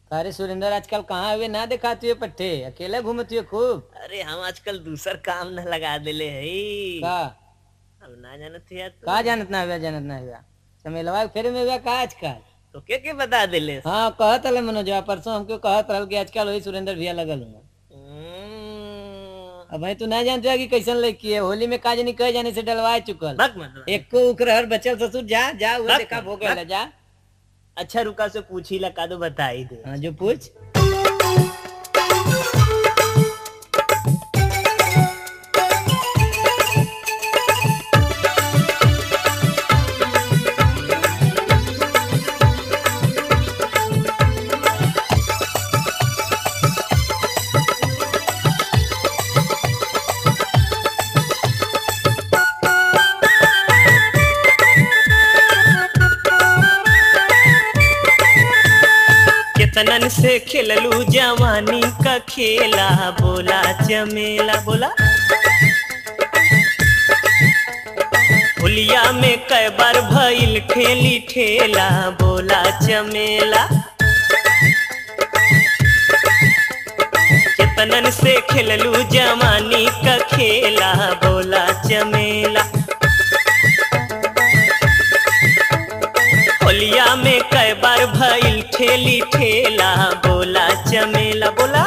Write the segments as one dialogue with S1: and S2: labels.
S1: अरे सुरेंद्र आजकल कहाँ हुए ना देखा तुए पट्टे अकेले घूमत हुए खूब
S2: अरे हम आजकल दूसर काम न लगा देले है
S1: का
S2: अब ना जानत है तू
S1: का जानत ना हुआ जानत ना हुआ चमेलवा के फेरे में हुआ का आजकल
S2: तो के के बता देले
S1: हाँ कहत रहे मनोजवा परसों हमको कहत रहल कि आजकल वही सुरेंद्र भैया लगल हुआ
S2: हम्म,
S1: अब भाई तू ना जानते कि कैसन लड़की है होली में का जानी कह जाने से डलवाए चुकल
S2: भग मत
S1: एक को उकरहर बचल ससुर जा जा वो
S2: बस,
S1: देखा भोग
S2: बस।
S1: जा
S2: अच्छा रुका से पूछी लगा दो बता ही दे
S1: हाँ जो पूछ
S2: कितनन से खेललू जवानी का खेला बोला चमेला बोला होलिया में कई बार भइल खेली ठेला बोला चमेला कितनन से खेललू जवानी का खेला बोला चमेला होलिया में कई बार भइल ठेली ठेला बोला चमेला बोला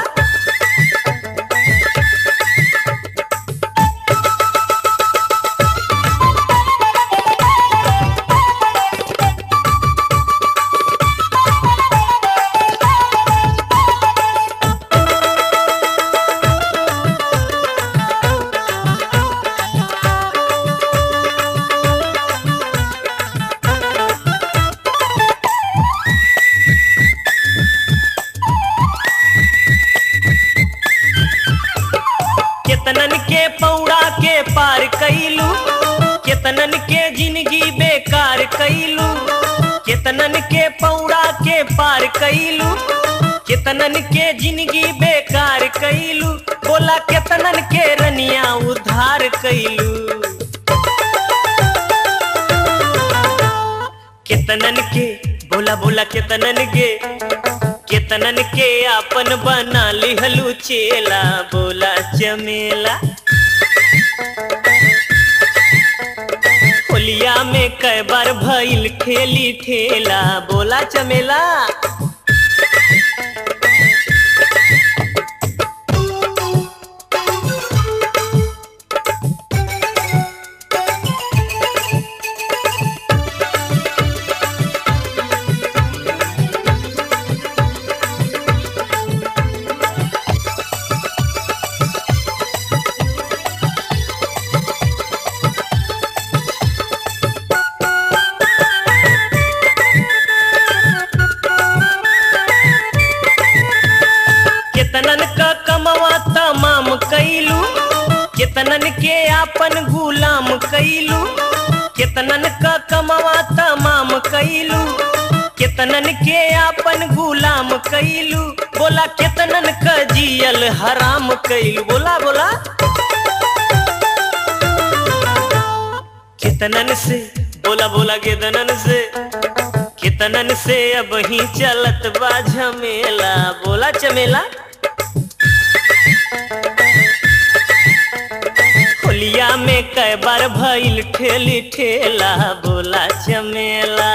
S2: केतनन के पौड़ा के पार कैलू केतनन के जिंदगी बेकार कैलू केतनन के पौड़ा के पार कैलू केतनन के जिंदगी बेकार कैलू बोला केतनन के रनिया उधार कैलू केतनन के बोला बोला केतनन के केतनन के आपन बना लिहलू चेला बोला चमेला होलिया में कई बार भइल खेली ठेला बोला चमेला केतनन का कमवा तमाम कैलू केतनन के आपन गुलाम कैलू केतनन का कमवा तमाम कैलू केतनन के आपन गुलाम कैलू बोला केतनन का जियल हराम कैलू बोला बोला केतनन से बोला बोला केतनन से केतनन से अब ही चलत बा झमेला बोला चमेला होलिया में कई बार भइल ठेली ठेला बोला चमेला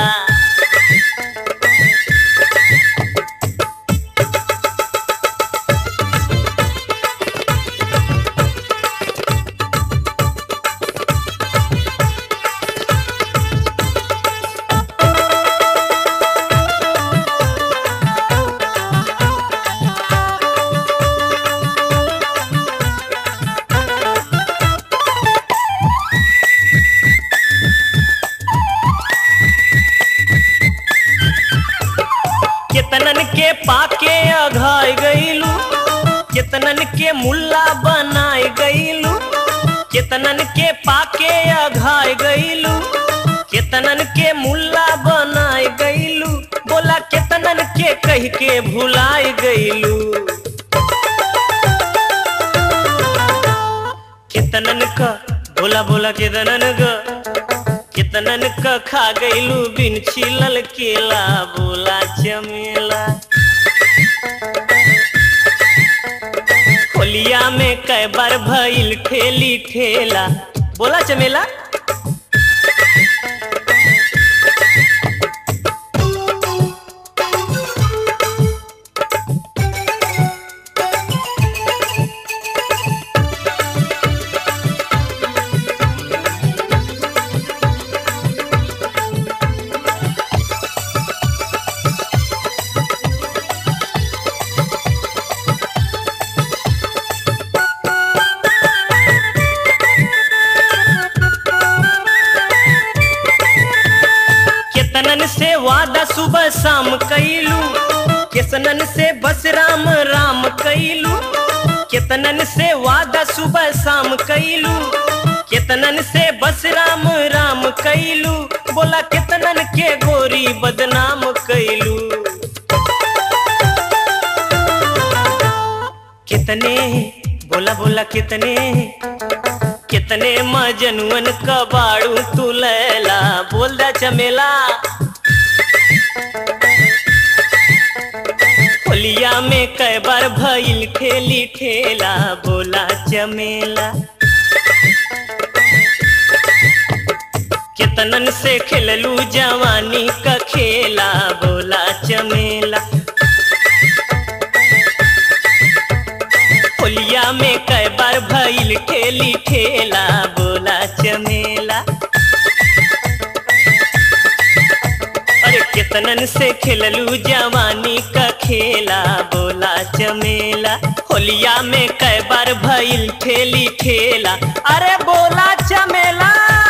S2: केतनन के पाके अघाय गईलू केतनन के मुल्ला बनाए गईलू केतनन के पाके अघाय गईलू केतनन के मुल्ला बनाए गईलू बोला केतनन के कह के भुलाए गईलू केतनन का बोला बोला केतनन का केतनन का खा गईलू बिन छिलल केला बोला चमेला होलिया में कै बार भइल ठेली ठेला बोला चमेला केतनन से वादा सुबह शाम कैलू केसनन से बस राम राम कैलू केतनन से वादा सुबह शाम कैलू केतनन से बस राम राम कैलू बोला केतनन के गोरी बदनाम कैलू कितने बोला बोला कितने कितने मजनुअन कबाड़ू तू लैला बोल दा चमेला होलिया में कै बार भइल ठेली ठेला बोला चमेला कितनन से खेललू जवानी का खेला बोला चमेला होलिया में कै बार भइल ठेली ठेला बोला चमेला अरे कितनन से खेललू जवानी का खेला बोला चमेला होलिया में कै बार भइल ठेली ठेला अरे बोला चमेला